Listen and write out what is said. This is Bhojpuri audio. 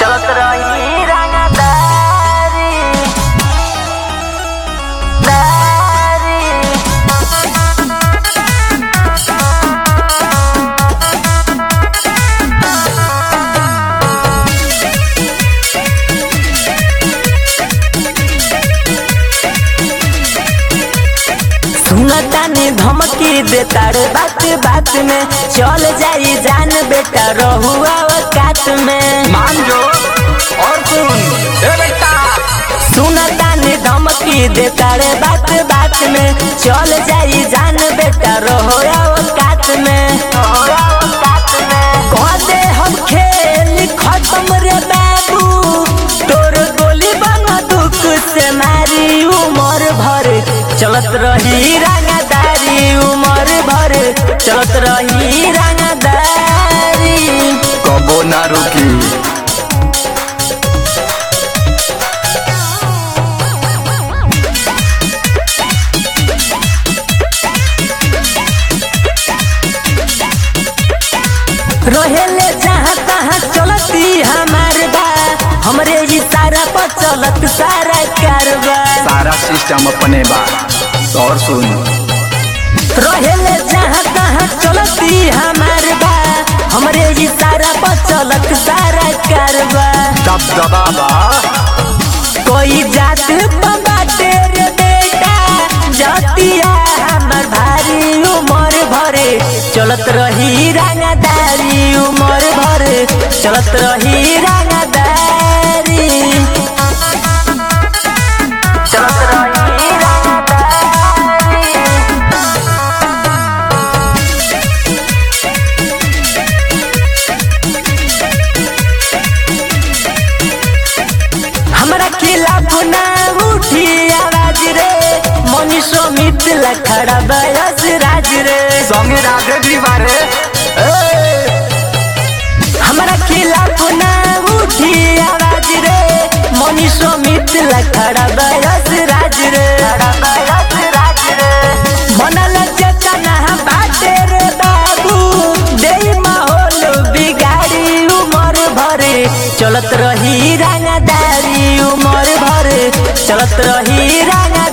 चलत रही रंगदारी दारी सुनता ने धमकी देता रे बात बात में चल जाई जान बेटा रहुआ औकात में मान जो और सुन ए बेटा सुनता ने धमकी देता रे बात बात में चल जाई जान बेटा रहुआ औकात में कह दे हम खेल खत्म रे बाबू तोर गोली बना दुख से मारी उमर भर चलत रही रंगदारी उमर भर चलत रही रंगदारी कबो ना रुकी रहेले जहाँ तहाँ चलती हमार बा हमरे इशारा पर चलत सारा कारबा सारा सिस्टम अपने बा और सुन रहेले जहाँ तहाँ चलती हमार बा हमरे इशारा पर चलत सारा कारबा दब दबा बा कोई जात पर बाटे रे बेटा जतिया हमर भारी उमर भरे चलत रही रंगदारी उमर भरे चलत रही रंगदारी चलत रही रंगदारी हमरा खिलाफ ना उठी आवाज रे मनीषो मिथिला खड़ा बयस राज रे संगे राधे भी बारे हमरा खिलाफ ना उठी आवाज रे मनीषो मिथिला खड़ा बयस राज रे मनल चेतना बाटे रे बाबू दे माहौल बिगाड़ी उमर भरे चलत रही रंगदारी उमर भरे चलत रही रंगदारी